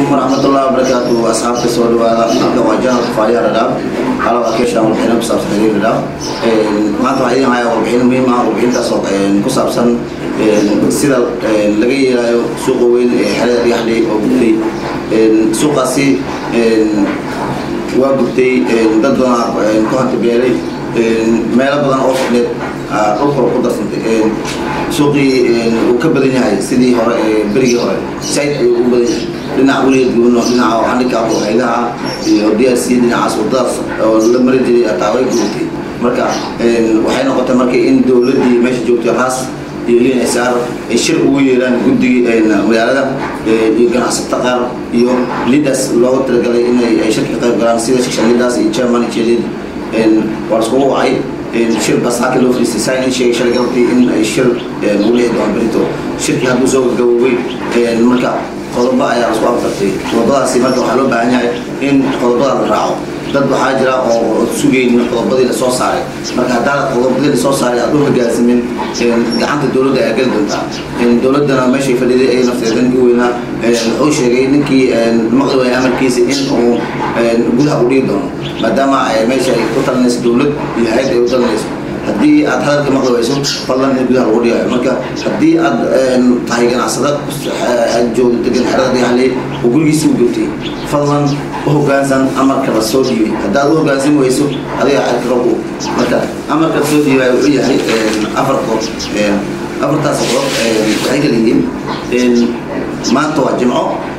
warahmatullahi wabarakatuh asxaabta soo dhawaada halka waa janalka faaliya radhaab halo akeesha warbixino ku saabsan xiriir radhaab maanta waxaa idin hayaa warbixino muhiim ah warbixintaas oo ku saabsan sida laga yeelayo suuqa weyn ee xerada dhagaxdhay oo gubtay suuqaasi waa gubtay dad badan ku hantabeelay meelo badan oo fidneed dhulkora ku darsantay suuqii uu ka badan yahay sidii hore berigii hore said ayuu u badan yahay dhinaca weligeed guuno dhinaca handicap oo haydaha iyo d r c dhinacaas wadadaas oo la mari jiray ataa way gubatay marka waxay noqotay marka in dowladdii meesha joogtay raas iyo linsr ay shir ugu yeeraan guddigii magaalada iyo ganacsato qaar iyo leaders looga talagalay inay ay shirka qayb galaan sida shishan leaders iyo chairman iyo lead waa laskugu wacay shir basaaka loo fariistay saa in sheegay shalay galabtii in ay shir uu leeyahay doon berito shirkii hadduu soo gabagabowey marka qodobo ayaa lasku afkartay qodobadaasi marka waxaa loo baahan yahay in qodobada la raaco dad waxaa jira oo sugaynin qodobadii lasoo saaray marka haddaad qodobadii lasoo saaray aad u hogaansamin gacanta dowladda ayaa geli doontaa dowladdana meeshay fadhiday ay nafteeda ninkii weynaa wuxuu sheegay ninkii maqli waaya amarkiisa in uu gudaha u dhigi doono maadaama meesha ay ku talinayso dowlad iyo hay-ad ay u talinayso haddii aad hadalka maqli wayso fadlan in gudaha lagu dhigayo marka haddii aad tahay ganacsada joogda degan xerada dhagaxley oo gurigiisa u gubtay fadlan u hogaansan amarka la soo dhiibay haddaad u hogaansan wayso adiga xadkarogu marka amarka la soo dhiibay wuxuu yahay afar qodob afartaas qodob waxay kala yihiin maanta waa jimco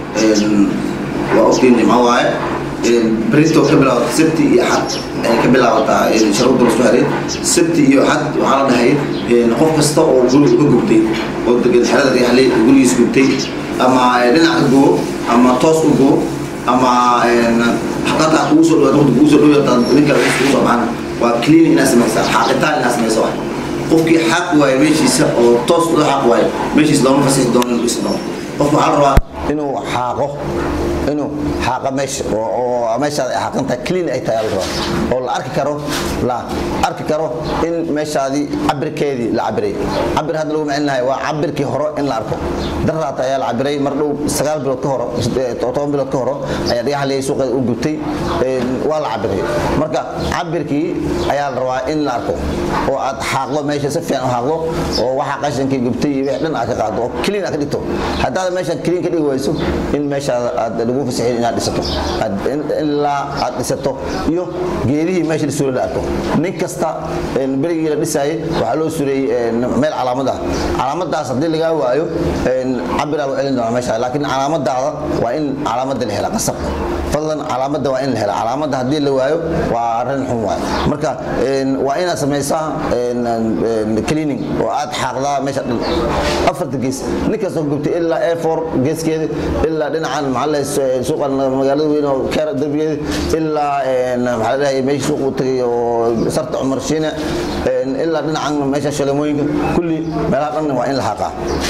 waa ogtiin jimco waaye بريتو كبلا سبتي iyo xad ay ka bilaabataa sharuudda la isku xiray sabti iyo xad waxaa la dhahay qof kasta oo guri ka gubtay oo degan xerada dhagaxley gurigiis gubtay ama dhinaca gubo ama toos u gubo ama xaqataa kugu soo dhawaad waqti kugu soo dhawaad ninka kugu soo baxana waa clean inaad samaysaa xaaqitaan inaad samaysa wax qofkii xaq waaye meeshiisa oo toos loo xaq waaye meeshiisa looma fasixi doono inuu dhisi doono qofka waxaa la rabaa inuu xaaqo inuu xaaqa meesha oo meeshaad ay xaaqantahay clean ay tahay alraba oo la arki karo la arki karo in meeshaadii cabirkeedii la cabiray cabir hadda lagu macilinahay waa cabirkii hore in la arko daraata ayaa la cabiray mar dhow sagaal bilood ka horo toban bilood ka horo ayaa dhagaxley suuqeeda u gubtay waa la cabiray marka cabirkii ayaa la rabaa in la arko oo aad xaaqdo meesha si fiican u xaaqdo oo waxa qashankii gubtay iyo wix dhan aad ka qaado oo clean aad ka dhigto haddaad meesha clean ka dhigi wayso in meeshaada aad lagu fasaxin inaad dhisato ilaa aad dhisato iyo geedihii meesha la suray la arko nin kasta berigii la dhisaayay waxaa loo suray meel calaamad ah calaamadaas haddii lagaa waayo cabiraa loo celin doonaa meesha laakiin calaamadaada waa in calaamada la hela qasab fadlan calaamada waa in la hela calaamada haddii la waayo waa arrin xun waay marka waa inaad samaysaa cleaning oo aad xaaqdaa meesha dhan afarta gees nin kastoo gubtay ilaa a4 geeskeeda ilaa dhinacan maxaa suuqan magaalada weyn oo keera darbigeeda ilaa maxaa la dhahay meesha suuq uu tagay oo sarta cumar shiine ilaa dhinacan meesha shalemooyinka kulli meelaha dhan waa in la xaqaa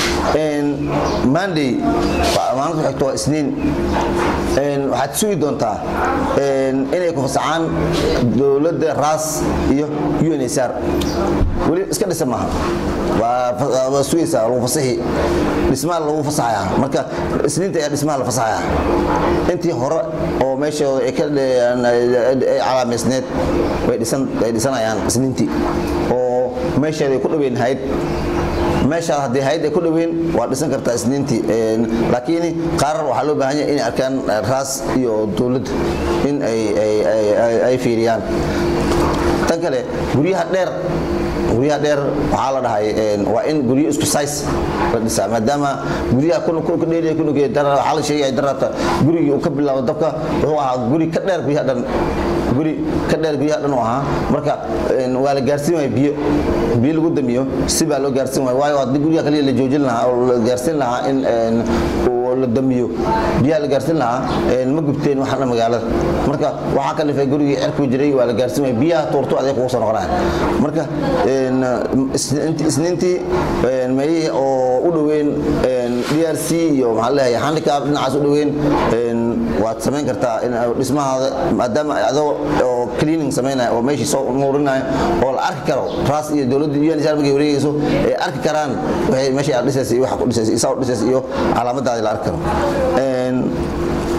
monday maalinta xigto waa isniin waxaad sugi doontaa inay ku fasaxaan dowladda raas iyo unsr weli iska dhisa maaha waa sugaysaa lagu fasaxi dhismaha lagu fasaxaya marka isniinta ayaa dhismaha la fasaxaya intii hore oo meeshooda ay ka ay calaamaysneed way dhisan ay dhisanayaan isniintii oo meesheeda ay ku dhaweyn hayd meeshaad haddii hayd ay ku dhaweyn waa dhisan kartaa isniintii laakiin qaar waxaa loo baahan yahay inay arkaan raas iyo dowladda in ay fiiriyaan tan kale guryaha dheer guryaha dheer waxaa la dhahay waa in guryo isku size la dhisaa maadaama guryaha waxaa la sheegaya darata gurigii uu ka bilaabo dabka wuxuu ahaa guri ka dheer guryaha dhan guri ka dheer guryaha dhan u ahaa marka waa la gaarsiin waaya biyo biyo lagu damiyo si baa loo gaarsiin waaya waayo haddii guryaha kaliya la joojin lahaa oo la gaarsiin lahaa in la damiyo biyaha la gaarsiin lahaa ma gubteen waxana magaalada marka waxaa ka dhifay gurigii cerku jiray waa la gaarsiin waaya biyaha tuurto adeeg kugu soo noqonaya marka isniintii meelihii oo u dhoweyn drc iyo maxaa leeyahay handicap dhinacaas u dhoweyn waad samayn kartaa dhismahaada maadaama adoo oo cleaning samaynaya oo meeshii soo nuurinaya oo la arki karo raas iyo dowladda unsr markay wareegayso ay arki karaan waxay meeshii aad dhisaysa iyo waxa ku dhisaysa isaa u dhisaysa iyo calaamadaadii la arki karo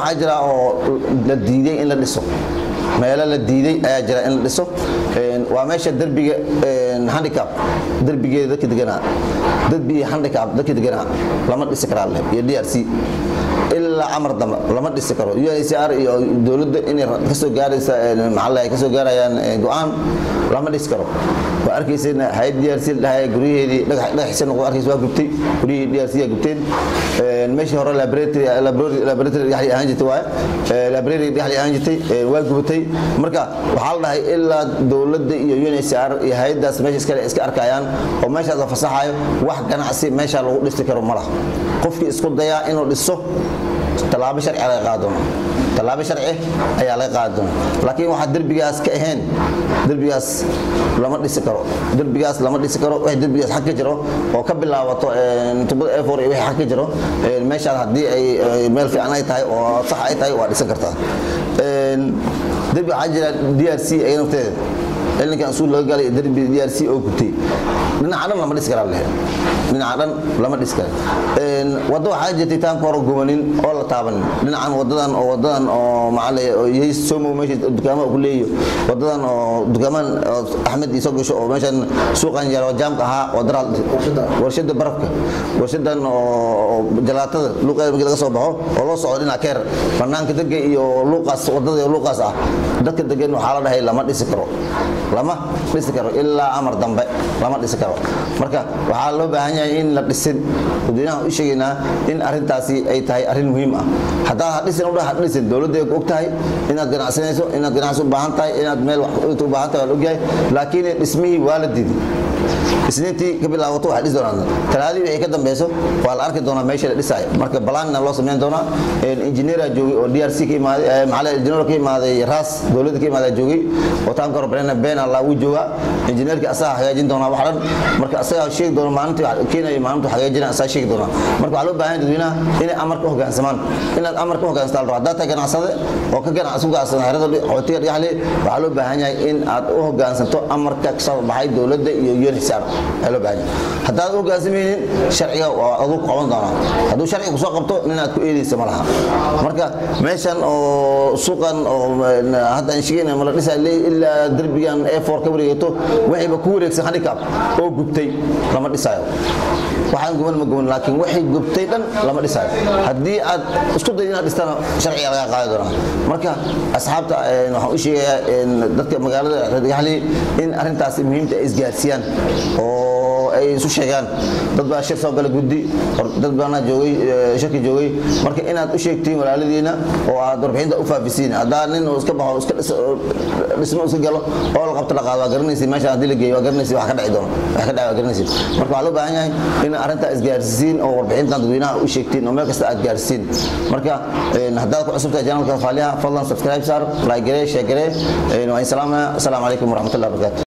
waxaa jira oo la diiday in la dhiso meelo la diiday ayaa jira in la dhiso waa meesha derbiga handicap derbigeeda dadka deganaa derbiga handicap dadka deganaa lama dhisi karaa leh iyo d r c ilaa amar dambe lama dhisi karo UNHCR iyo dowladda inay kasoo gaaraysa maxaa ay kasoo gaarayaan go'aan lama dhisi karo waa arkaysayna hay'ad DRC dhahay guryaheedii dhagax dhagaxisa noqdo arkaysa waa gubtay guryihii DRC ay gubteen meeshii hore laboratory laboratory dhaxli ahaan jirtay waaye library dhaxli ahaan jirtay waa gubatay marka waxaa la dhahay ilaa dowladda iyo UNHCR iyo hay'adaas meesha iskale iska arkayaan oo meeshaas la fasaxayo wax ganacsi meesha lagu dhisi karo ma laha qofkii isku dayaa inuu dhiso tallaabo sharci laga qaadi doona tallaabo sharci ayaa laga qaadi doona laakiin waxaa derbigaas ka ahayn derbigaas lama dhisi karo derbigaas lama dhisi karo wixii derbigaas xag ka jiro oo ka bilaabato tubada air four iyo wixii xag ka jiro meeshaas haddii ay meel fiican ay tahay oo sax ay tahay waa dhisan kartaa derbi waxaa jira d r c ay nafteeda cilinkan suul laga galay derbi d r c oo gubtay dhinaca dhan lama dhisi karaa leh dhinaca dhan lama dhisi kara waddo waxaa jirtay taanka hore gubanin oo la taabanin dhinacan wadadan oo wadadan oo macale yahay somo meesha dukaamaha ku leeyo wadadan oo dukaaman axmed isoo gasho oo meeshan suuqan yar oo jaamka ahaa wadara warshada barafka warshadan oo jalaatada luuqeeda markii laga soo baxo oo loo socdo dhinaca keer banaanka dega iyo luuqaas wadada iyo luuqaas ah dadka degan waxaa la dhahay lama dhisi karo lama dhisi karo ilaa amar dambe lama dhisi karo marka waxaa loo baahan yahay in la dhisin dadweynaha u sheegaynaa in arintaasi ay tahay arrin muhiim ah haddaad ha dhisinudha ha dhisin dowladda og tahay inaad ganacsanayso inaad ganacsi u baahan tahay inaad meel wax u baahan tahay waa la ogyahay laakiin dhismihii waa la diiday isniintii ka bilaabato waxay dhisi doonaan talaadii wixii ka dambeyso waa la arki doonaa meesha la dhisaayo marka balaanna loo sameyn doonaa injineera joogay oo d r c ka imaaday maxaa injineer ka imaaday ras dowladda ka imaaday joogay oo taanka hore brena bena la uu joogaa injineerka asaga hagaajin doonaa wax dhan marka asaga sheegi doona maalintii keenaya maalintu hagaajina asaga sheegi doonaa marka waxaa loo baahan yahay dadweynaha inay amarka u hoggaansamaan inaad amarka u hoggaansataan rabo haddaad tahay ganacsade oo ka ganacsi u ganacsan xerada xootiga dhagaxle waxaa loo baahan yahay in aad u hoggaansanto amarka ka soo baxay dowladda iyo UNHCR ayaa loo baahan yahay haddaad u hoggaansamaynin sharciga waa aduu ku qaban doonaa hadduu sharciga kusoo qabto ninaad ku eedeysa ma laha marka meeshan oo suuqan oo hadda aan sheegayna ma la dhisaa ilaa derbigan A4 ka wareegato waxayba ku wareegsan handicap oo gubtay lama dhisaayo waxaan guban ma guban laakiin waxay gubtay dhan lama dhisaayo haddii aad isku day inaad dhistana sharciga laga qaadi doonaa marka asxaabta waxaan u sheegayaa dadka magaalada radigaxli in arrintaasi muhiimta ay isgaarsiiyaan oo ay isu sheegaan dad baa shir soo gala guddi dad baana joogay shirki joogay marka inaad u sheegtiin walaaladiina oo aad warbixinta u faafisiin haddaa nin uu iska baxo iska dhismo iska galo oo la qabto la qaado waa garanaysi meesha haddii la geeyo waa garanaysi wax ka dhici doono wax ka dhici waa garanaysi marka waxaa loo baahan yahay in arrintaa isgaarsiisiin oo warbixintan dadweynaha u sheegtiin oo meel kasta aad gaarsiin marka haddaad ku cusubtahay janalka faaliha fadlan subscribe saar like garee share garee waan salaamaya asalaamu calaykum waraxmatullahi wabarakatu